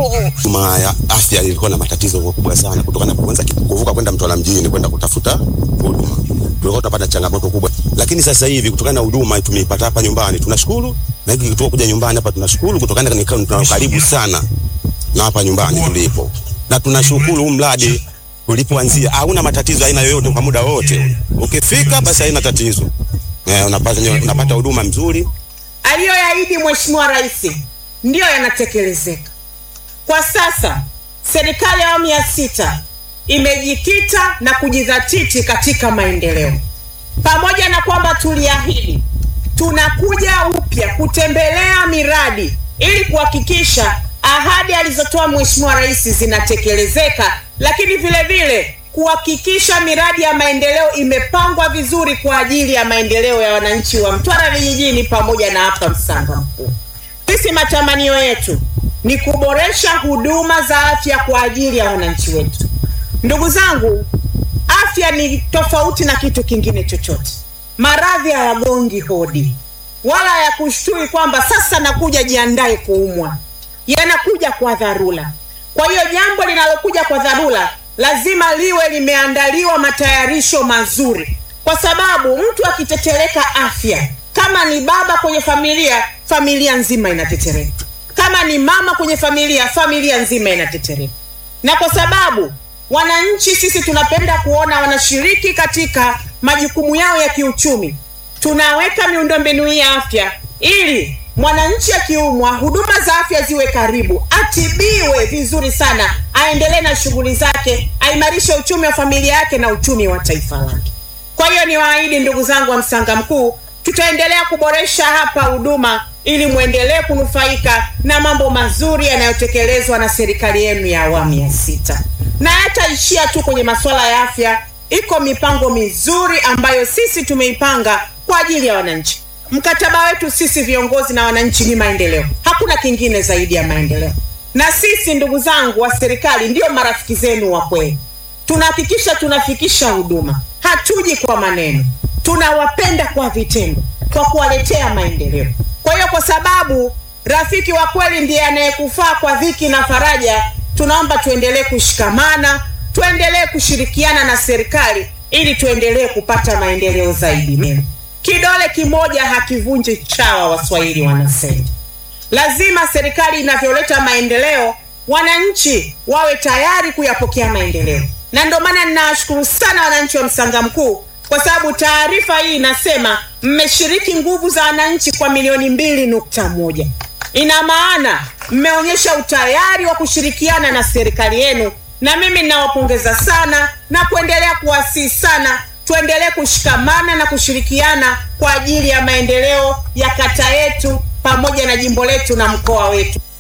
Huduma ya afya ilikuwa na matatizo makubwa sana kutokana na kwanza kuvuka kwenda Mtwara mjini kwenda kutafuta huduma. Tulikuwa tunapata changamoto kubwa. Lakini sasa hivi kutokana na huduma tumeipata hapa nyumbani tunashukuru. Na hiki kituo kuja nyumbani hapa tunashukuru kutokana na tuna karibu sana na hapa nyumbani tulipo. Na tunashukuru huu mradi ulipoanzia hauna matatizo aina yoyote kwa muda wote. Ukifika basi haina tatizo. Eh, unapata unapata huduma nzuri. Aliyoyaahidi Mheshimiwa Rais ndiyo yanatekelezeka. Kwa sasa serikali ya awamu ya sita imejikita na kujidhatiti katika maendeleo. Pamoja na kwamba tuliahidi, tunakuja upya kutembelea miradi ili kuhakikisha ahadi alizotoa Mheshimiwa Rais zinatekelezeka, lakini vile vile kuhakikisha miradi ya maendeleo imepangwa vizuri kwa ajili ya maendeleo ya wananchi wa Mtwara vijijini pamoja na hapa Msanga Mkuu. Sisi matamanio yetu ni kuboresha huduma za afya kwa ajili ya wananchi wetu. Ndugu zangu, afya ni tofauti na kitu kingine chochote. Maradhi hayagongi hodi wala hayakushtui kwamba sasa nakuja jiandae kuumwa, yanakuja kwa dharura. Kwa hiyo jambo linalokuja kwa dharura lazima liwe limeandaliwa matayarisho mazuri, kwa sababu mtu akitetereka afya, kama ni baba kwenye familia, familia nzima inatetereka. Kama ni mama kwenye familia, familia nzima inatetereka. Na kwa sababu wananchi sisi tunapenda kuona wanashiriki katika majukumu yao ya kiuchumi, tunaweka miundombinu hii ya afya ili mwananchi akiumwa, huduma za afya ziwe karibu, atibiwe vizuri sana, aendelee na shughuli zake, aimarishe uchumi wa familia yake na uchumi wa taifa lake. Kwa hiyo niwaahidi ndugu zangu wa Msanga Mkuu, tutaendelea kuboresha hapa huduma ili mwendelee kunufaika na mambo mazuri yanayotekelezwa na serikali yenu ya awamu ya sita. Na hataishia tu kwenye masuala ya afya, iko mipango mizuri ambayo sisi tumeipanga kwa ajili ya wananchi. Mkataba wetu sisi viongozi na wananchi ni maendeleo, hakuna kingine zaidi ya maendeleo. Na sisi ndugu zangu wa serikali ndio marafiki zenu wa kweli, tunahakikisha tunafikisha huduma, hatuji kwa maneno, tunawapenda kwa vitendo, kwa kuwaletea maendeleo. Kwa hiyo, kwa sababu rafiki wa kweli ndiye anayekufaa kwa dhiki na faraja, tunaomba tuendelee kushikamana, tuendelee kushirikiana na serikali ili tuendelee kupata maendeleo zaidi. Kidole kimoja hakivunji chawa, Waswahili wanasema. Lazima serikali inavyoleta maendeleo, wananchi wawe tayari kuyapokea maendeleo, na ndio maana ninawashukuru sana wananchi wa Msanga Mkuu kwa sababu taarifa hii inasema mmeshiriki nguvu za wananchi kwa milioni mbili nukta moja. Ina maana mmeonyesha utayari wa kushirikiana na serikali yenu, na mimi ninawapongeza sana na kuendelea kuwasihi sana tuendelee kushikamana na kushirikiana kwa ajili ya maendeleo ya kata yetu pamoja na jimbo letu na mkoa wetu.